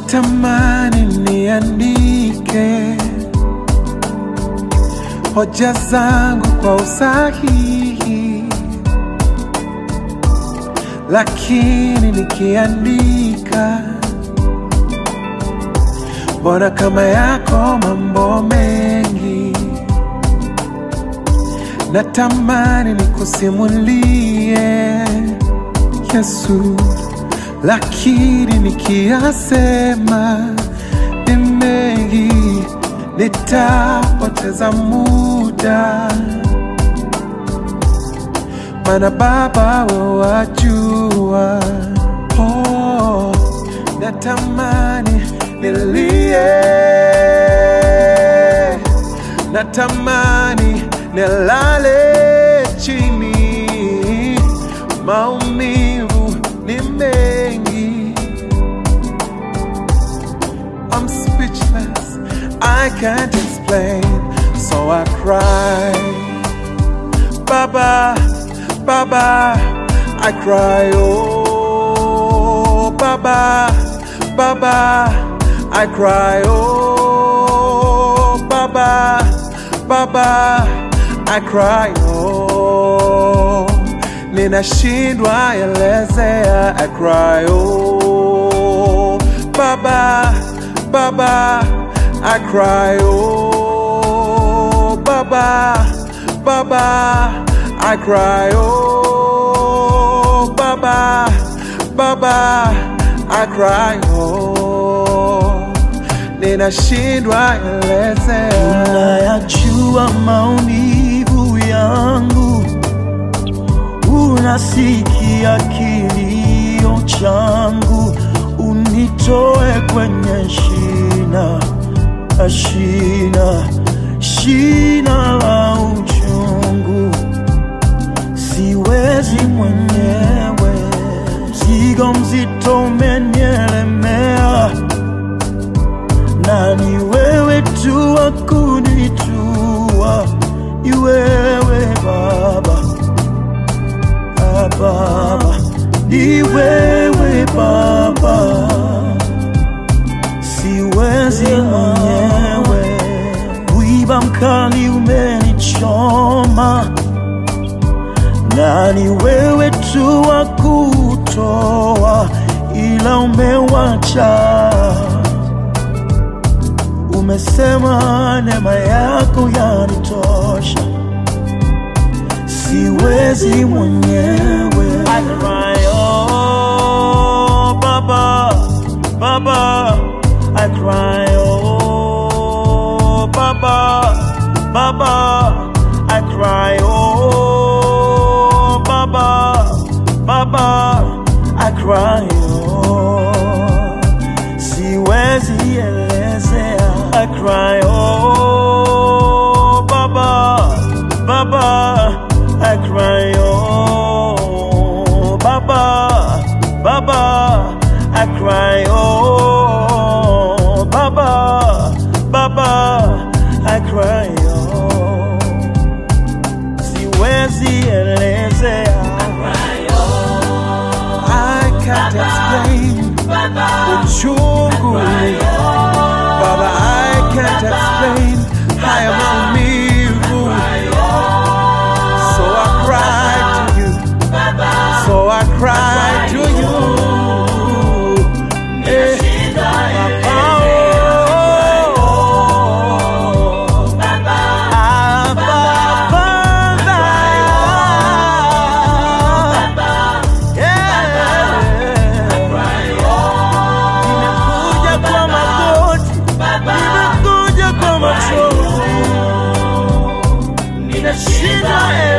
natamani niandike hoja zangu kwa usahihi, lakini nikiandika, mbona kama yako mambo mengi, natamani nikusimulie Yesu, lakini nikiyasema ni mengi, nitapoteza muda, mana Baba wewe wajua. Oh, natamani nilie, natamani nilale chini, maumivu ni mengi. I'm speechless, I can't explain, so I cry. Baba, Baba, I cry, oh, Baba, Baba, I cry, oh, Baba, Baba, I cry, oh, ninashindwa elezea, I cry, oh, Baba, Baba, I cry, oh, Baba, Baba, I cry, oh, Baba, Baba, I cry, oh, ninashindwa elezea. Unayajua maumivu yangu, unasikia kilio changu, unitoe kwenye shina shina shina la uchungu, siwezi mwenyewe, mzigo mzito umenielemea na ni wewe tu wa kunitua, ni wewe Baba, Ah, Baba, ni wewe Baba, siwezi mwenyewe, wiba mkali umenichoma, na ni wewe tu wa kutoa, ila umewacha umesema neema yako yanitosha, siwezi mwenyewe. I cry, oh, Baba, Baba, I cry, oh, Baba, Baba, I cry, oh, Baba, Baba, I cry, oh, siwezi elezea. I cry, oh, Baba, Baba, I cry, oh, Baba, Baba, I cry, oh, Baba, Baba, I cry, oh, siwezi elezea. I can't explain uchungu Baba, I can't explain haya maumivu So I cry to you So I cry to you Eh, Baba, oh, Abba, Father. Yeah. Nimekuja kwa magoti, nimekuja kwa machozi, ninashinda